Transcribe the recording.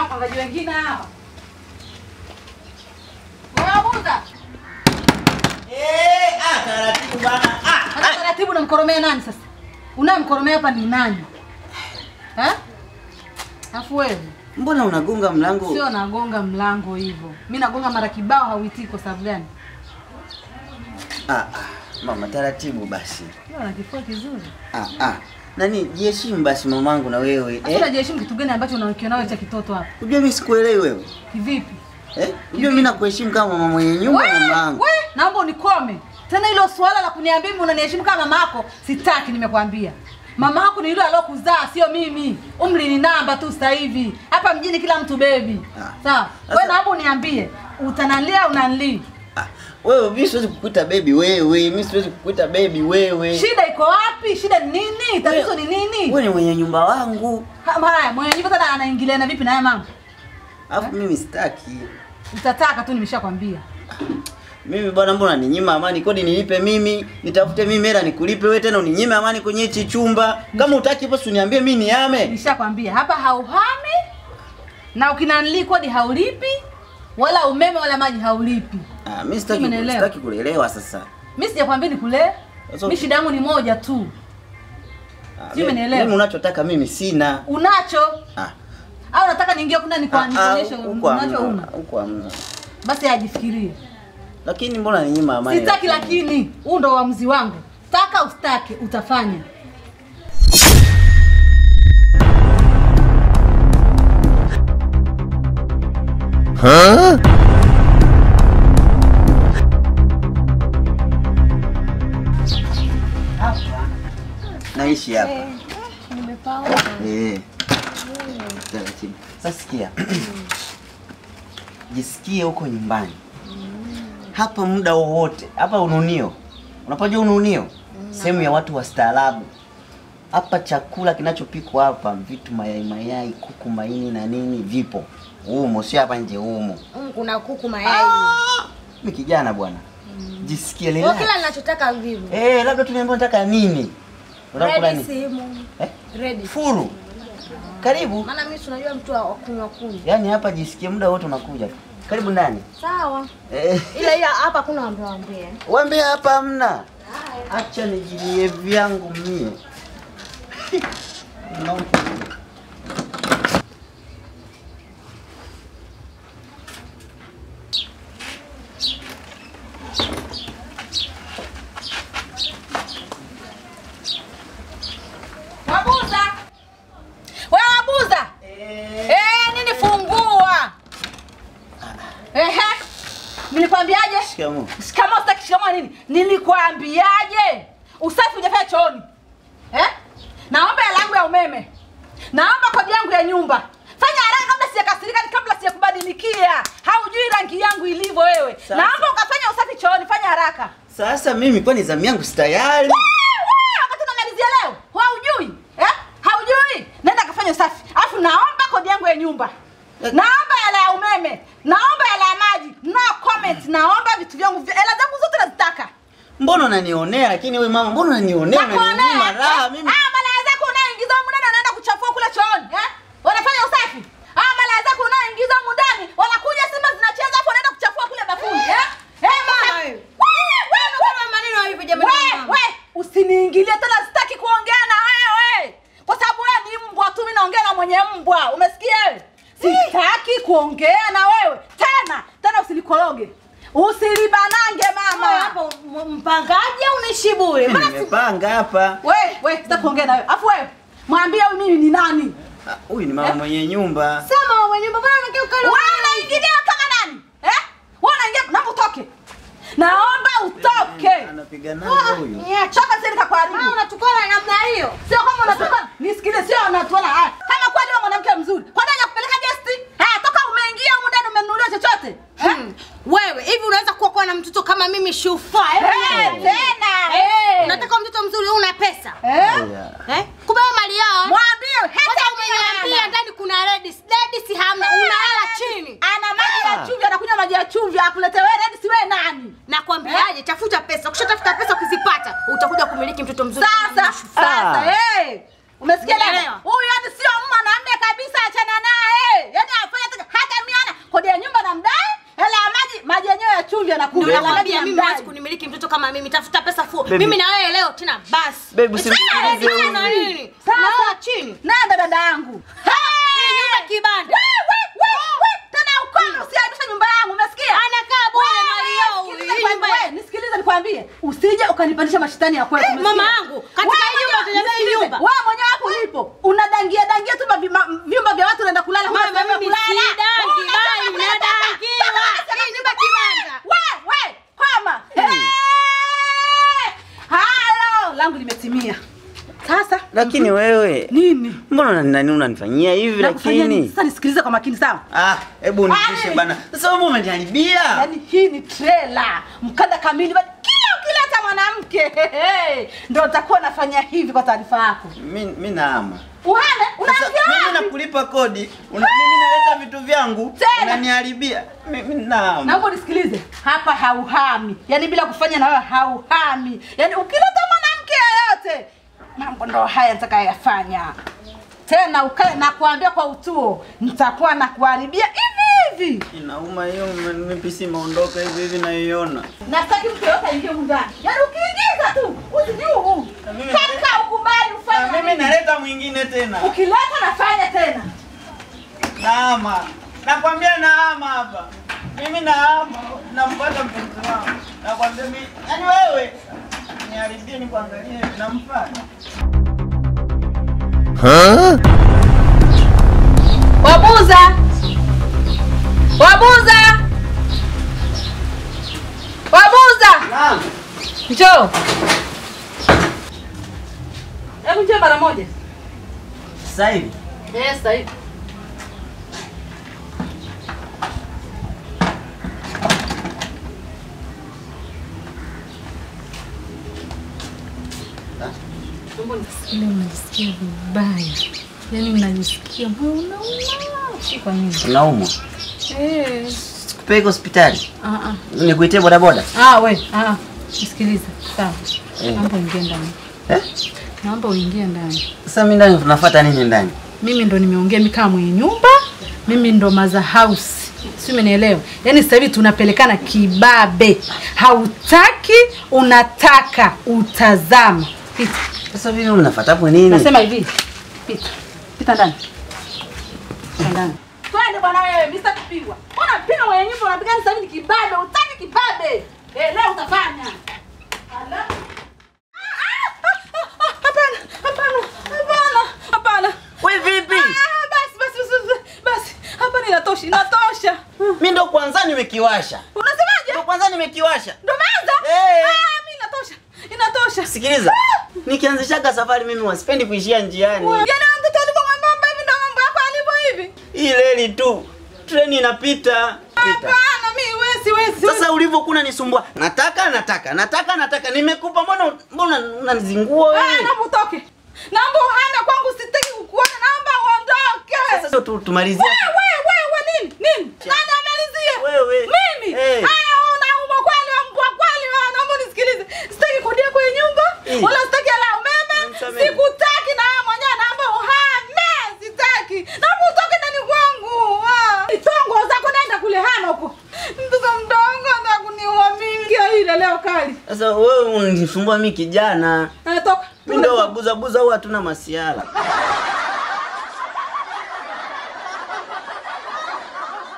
wapangaji wengine hawa. Wabuza. Eh, ah, taratibu bana. Ah, Hata taratibu unamkoromea nani sasa? Unamkoromea hapa ni nani? Eh? Afu wewe mbona unagonga mlango? sio nagonga mlango hivyo. Mimi nagonga mara kibao hauitii kwa sababu gani? Ah, ah, mama taratibu basi. Wewe una kifua kizuri. Ah, ah. Nani jiheshimu basi mamangu na wewe. Sasa Eh? unajiheshimu kitu gani ambacho unakiona wewe cha kitoto hapa? Unajua mimi sikuelewi wewe. Kivipi? Eh? Unajua mimi nakuheshimu kama mama mwenye nyumba We, mamangu. we, naomba unikome tena. Hilo swala la kuniambia mimi unaniheshimu kama mama yako sitaki. Nimekwambia mama yako ni yule aliyokuzaa, sio mimi. Umri ni namba tu sasa hivi hapa mjini, kila mtu bebi. Ah. Sawa, Sasa- we naomba uniambie utanalia unanili, Ah, wewe mimi siwezi kukuita baby wewe. Mimi siwezi kukuita baby wewe. shida iko wapi? Shida ni nini? Tatizo ni nini? Wewe ni mwenye nyumba wangu. Ha- Haya, mwenye nyumba tena anaingiliana vipi na haya mambo? Alafu mimi sitaki. Utataka tu, nimeshakwambia. Mimi bwana, mbona ninyima amani? Kodi nilipe mimi, nitafute mimi hela nikulipe wewe, tena uninyime amani kwenye hichi chumba. Kama utaki basi uniambie mimi niame. Nishakwambia hapa hauhami na ukinanili kodi haulipi wala umeme wala maji haulipi. Ah, mimi sitaki Mimi naelewa. sitaki kulelewa sasa. Mimi sijakwambia nikule. Sasa- Mimi shida yangu ni moja tu. Ah, Sijui mimi- umenielewa. Mimi unachotaka mimi sina. Unacho Ah. au nataka niingie kuna ah, nikuonyeshe huko hamna, unacho una. Huko hamna. Basi ajifikirie. Lakini mbona ninyima amani? Sitaki lakini huu ndo uamuzi wangu. Taka ustake utafanya. Naishi hapa. Nimepaona. Eh. Taratibu. Sasa sikia. Jisikie huko nyumbani. Hapa muda wowote. Hapa ununio. Unapojua ununio? Sehemu ya watu wastaarabu. Hapa chakula kinachopikwa hapa, vitu mayai mayai, kuku, maini na nini vipo. Umo, sio hapa nje umo. Mm, kuna kuku mayai. Mimi kijana bwana. Jisikie Kwa relax. kila ninachotaka vivo. Eh, labda tuniambia unataka nini? Unataka kula Ready nini? simu. Eh? Ready. Furu. Karibu. Maana mimi si unajua mtu wa kunywa kunywa. Yaani hapa jisikie muda wote unakuja. Karibu ndani. Sawa. Eh, Ila ila hapa kuna wambea wambea. wambia hapa hamna. Acha nijilie vyangu mie. Unaona? Wabuza. Wewe wabuza. Eh, nini fungua? Ehe. Nilikwambiaje? Shikamoo. Shikamoo sitaki shikamoo nini? Nilikwambiaje? Usafi hujafanya chooni. Eh? Naomba hela yangu ya umeme. Naomba kodi yangu ya nyumba. Fanya haraka kabla sijakasirika ni kabla sijakubadilikia. Haujui rangi yangu ilivyo wewe. Sasa. Naomba ukafanya usafi chooni, fanya haraka. Sasa mimi kwani zamu yangu si tayari? Wewe, wakati unamalizia leo, haujui? Eh? Haujui? Nenda kafanya usafi. Alafu naomba kodi yangu ya nyumba. Naomba hela ya umeme. Naomba hela ya maji. No comment. Naomba vitu vyangu vya- hela zangu zote nazitaka. Mbona unanionea lakini wewe mama, mbona unanionea? Nakuonea. Unaninyima raha Eh? mimi. Ah, malaya zako unaoingiza humu ndani wanaenda kuchafua kule chooni, eh? Wanafanya usafi. Ah, malaya zako unaoingiza humu ndani wanakuja Simba zinacheza hapo wanaenda kuchafua kule bafuni, eh? Eh, mama. wewe. Wewe, wewe, Kama maneno hivi jamani. we, mama. we, usiniingilie tena, sitaki kuongea na wewe kwa sababu wewe ni mbwa tu, mimi naongea na mwenye mbwa. Umesikia wewe? Sitaki kuongea na wewe tena tena, usilikoroge usilibanange Mama mama. hapo m- mpangaji au unaishi bure? Mimi Maana si nimepanga hapa. We, we, sitaki kuongea na wewe. Afu wewe mwambie huyu mimi ni nani? Ah, Huyu ni mama mwenye nyumba. sema mwenye nyumba bana mke ukali. Wewe unaingilia kama nani? Eh? Wewe unaingia naomba utoke. Naomba utoke. Anapiganaje huyu? Choka sasa nikakuharibu. Mama unatukana namna hiyo. Sio kama unatoka nisikilize, sio unatuona haya. Kama kweli wewe mwanamke mzuri, kwa nini kupeleka guest? Haya, toka umeingia huko ndani umenunuliwa chochote? Hmm. Wewe hivi unaweza kuwa kuwa na mtoto kama mimi shufa? Eh, tena. Eh. Unataka mtoto mzuri una pesa? Eh? Yeah. Eh? Kumbe wewe mali yao. Mwambie Kwanza hata umeniambia ndani kuna ladies. Ladies hamna. Unalala chini. Ana maji ya chumvi, anakunywa maji ya chumvi, akulete wewe ready si wewe nani? Nakwambiaje, tafuta pesa. Ukishatafuta pesa ukizipata, utakuja kumiliki mtoto mzuri. kama Sasa, mimi shufa. sasa, eh. Umesikia dada? Umeelewa? Huyu yani sio mwanamume kabisa, achana naye. Yaani afanye kama mimi, tafuta pesa fu. Baby. Mimi na wewe leo tena basi. Baby, Sasa usimsikilize wewe huyu. na nini? Sasa. Nalala chini. Nenda dada yangu. Hii nyumba kibanda. Tena ukono usiaibisha nyumba yangu, umesikia? Anakaa bure mali yao. Nisikilize Hii nikwambie- nyumba ya- wewe, Nisikilize nikwambie, usije ukanipandisha mashitani ya kwetu. umesikia? mama yangu, katika Wewe hii nyumba mwenyewe- tunajenga hii nisikilize, nyumba. Wewe mwenyewe hapo ulipo unadangia dangia tu mavi- ma- vyumba vya watu unaenda kulala huna Mama, sehemu ya mimi kulala. sidangi, Unasema bali kulala. nadangiwa. Unasema Hii nyumba kibanda. Wewe, wewe, koma. Eh! Halo, langu limetimia. Sasa Lakini wewe nini? mbona nani unanifanyia hivi Nakufanyia nini? lakini? Sasa nisikilize kwa makini sawa? Ah, hebu nipishe Ai. bana. Sasa wewe umeniharibia. Yaani hii ni trailer, mkanda kamili, bali kila ukileta mwanamke ndio utakuwa nafanya hivi. Kwa taarifa yako, Mimi mimi naama. uhame Sasa unaanzia mimi wapi? nakulipa kodi, una, mimi naleta vitu vyangu, Tena. unaniharibia. Mimi naama. Naomba unisikilize hapa, hauhami, yaani bila kufanya na wewe hauhami. Yaani ukileta mwanamke yeyote, mambo ndo haya nitakayoyafanya. Tena ukae na kuambia kwa utuo, nitakuwa na kuharibia hivi hivi, Inauma hiyo mimi si maondoka hivi hivi naiona. na sitaki mtu yeyote aingie humu ndani. Yaani ukiingiza tu usijuu mimi- kaka, ukubali Na ufanye mimi nini. naleta mwingine tena. Ukileta nafanya tena. Naama. Nakwambia naama hapa. Mimi naama. Nampata mpenzi wangu. Nakwambia mimi, yaani wewe niharibie nikuangalie nampata. Wabuza! Wabuza! Wabuza! Naam. Njoo. Hebu njoo mara moja. Sasa hivi Eh, sasa hivi. Ile unajisikia vibaya, yaani unajisikia moyo unauma, si kwa nini? unaumwa. Eh, Sikupeleke hospitali. ah, ah. Nikuitie bodaboda. Ah, we, ah, nisikilize. Sawa. Eh. Naomba uingie ndani. Eh? Naomba uingie ndani. Sasa mimi ndani tunafuata nini ndani? Mimi ndo nimeongea mimi kama mwenye nyumba, mimi ndo maza house. Si umenielewa? Yaani sasa hivi tunapelekana kibabe. Hautaki, unataka, utazama. Pita. Sasa vile unafuata hapo nini? Nasema hivi. Pita. Pita ndani. Pita ndani. Twende bwana wewe, mimi sitaki kupigwa. Unapiga mwenye nyumba unapiga sasa hivi ni kibabe, utaki kibabe. Eh, leo utafanya. Ala. Hapana, hapana, hapana, hapana. Wewe vipi? Ah, basi basi basi, basi. Hapa inatosha, inatosha. Mimi ndo kwanza nimekiwasha. Unasemaje? Ndo kwanza nimekiwasha. Ndo maanza? Eh. Ah, mimi inatosha. Inatosha. Sikiliza. Nikianzishaga safari mimi wasipendi kuishia njiani. Yaani wewe mtoto alivyo mwembamba hivi ndo mambo yako alivyo hivi. Hii reli tu. Treni inapita. Pita. Hapana, mimi wewe siwezi. Sasa ulivyokuwa unanisumbua, nataka nataka nataka nataka, nimekupa mbona mbona unanizingua Ah, wewe? naomba utoke. Naomba uhame kwangu, sitaki kukuona. Naomba uondoke. Sasa tu tumalizie. Wewe, wewe, wewe, nini? Nini? Nani amalizie? Wewe. Mimi? Eh. Haya, unaumwa kweli, mbwa kweli wewe. Naomba unisikilize. Sitaki kudia kwenye nyumba, Eh. wala sitaki hela ya umeme. Nisamehe. Sikutaki na wewe mwenyewe naomba uhame. Sitaki. Naomba utoke ndani kwangu. Ah. Tongo zako nenda kule hana huko. Mtoto mdogo anataka kuniua mimi. Kia ile leo kali. Sasa wewe unanisumbua mimi kijana. Eh, toka. Mimi ndo wabuza buza au hatuna masiala.